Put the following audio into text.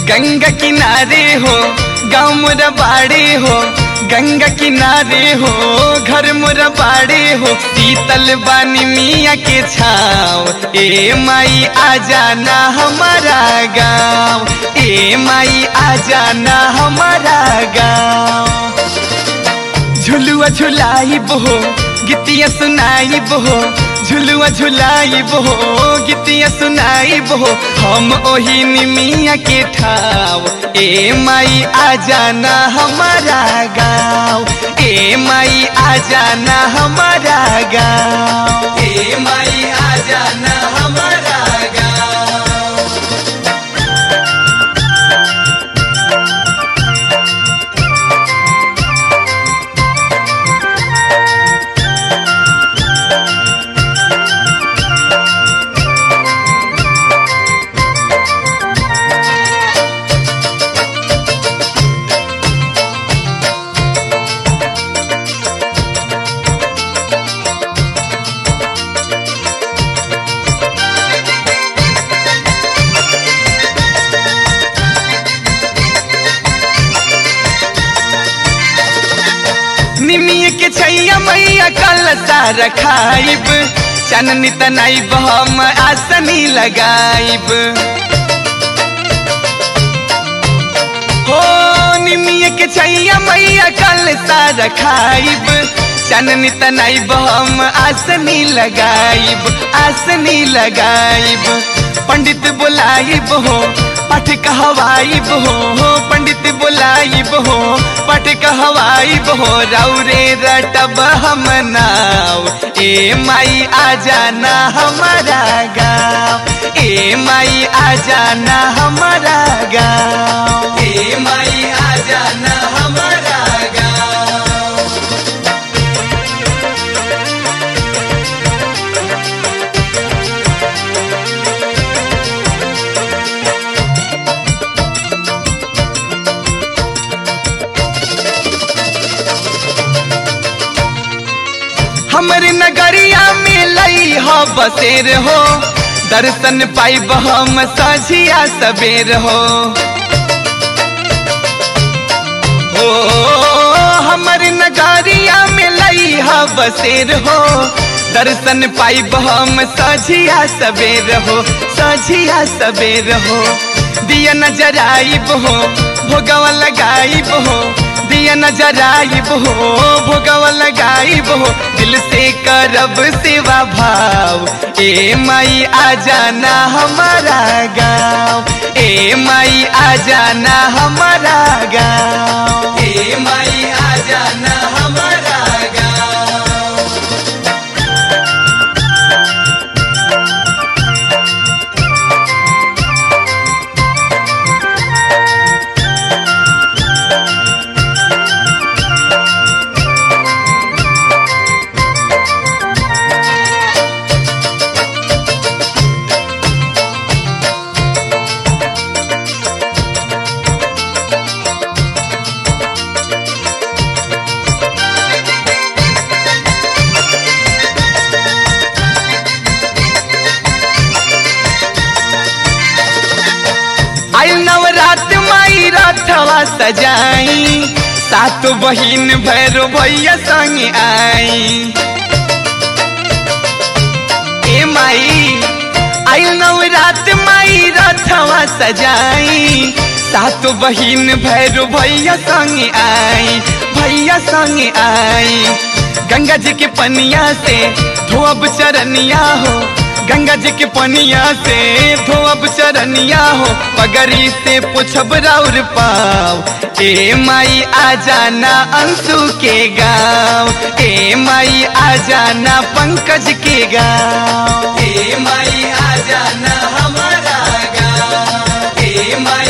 गंगा किनारे हो गाँव मोरा बाड़े हो गंगा किनारे हो घर मोरा बाड़े हो शीतल बानी मिया के छाव ए माई आ जाना हमारा गाँव ए माई आ जाना हमारा गाँव झुलुआ झुलाइब हो गीतिया सुनाइब हो झुलुआ झुलाइब हो गीतिया सुनाइब हो हम ओही निमिया के ठाव ए माई आ जाना हमारा गाँव ए माई आ जाना हमारा गाँव ए माई आ जाना हमारा गाँव निमिय के छैया मैया कल सारा खाइब चननी तनाइब हम आसनी लगाइब हो निमिय के छैया मैया कल सारा खाइब चननी तनाइब हम आसनी लगाइब आसनी लगाइब पंडित बुलाइब हो पाठ कहवाइब हो पंडित बुलाइब हो पाठ कहवाइब हो रौरे रटब हम नाव ए माई आ जाना हमारा गाँव ए माई आ जाना हमारा गाँव ए माई आ जाना हमारा गाँव हमर नगरिया में लई हो बसेर हो दर्शन पाइब हम सझिया सबेर हो हो हमर नगरिया में लई हो बसेर हो दर्शन पाइब हम सझिया सबेर हो सझिया सबेर हो दिया नजराइब हो भोगवा लगाइब हो दिया नजराइब हो भोगवा लगाइब हो दिल से करब सेवा भाव ए माई आ जाना हमारा गाँव ए माई आ जाना हमारा गाँव ए माई आ जाना हमारा गाँव आइल नवरात माई रथवा सजाई सात बहिन भैरो भैया संग आई ए माई आइल नवरात माई रथवा सजाई सात बहिन भैरो भैया संग आई भैया संग आई गंगा जी के पनिया से धोब चरनिया हो गंगा जी के पनिया से धोब चरनिया हो पगड़ी से पुछब राउर पाव ए माई आ जाना अंशु के गाँव ए माई आ जाना पंकज के गाँव ए माई आ जाना हमारा गाँव ए माई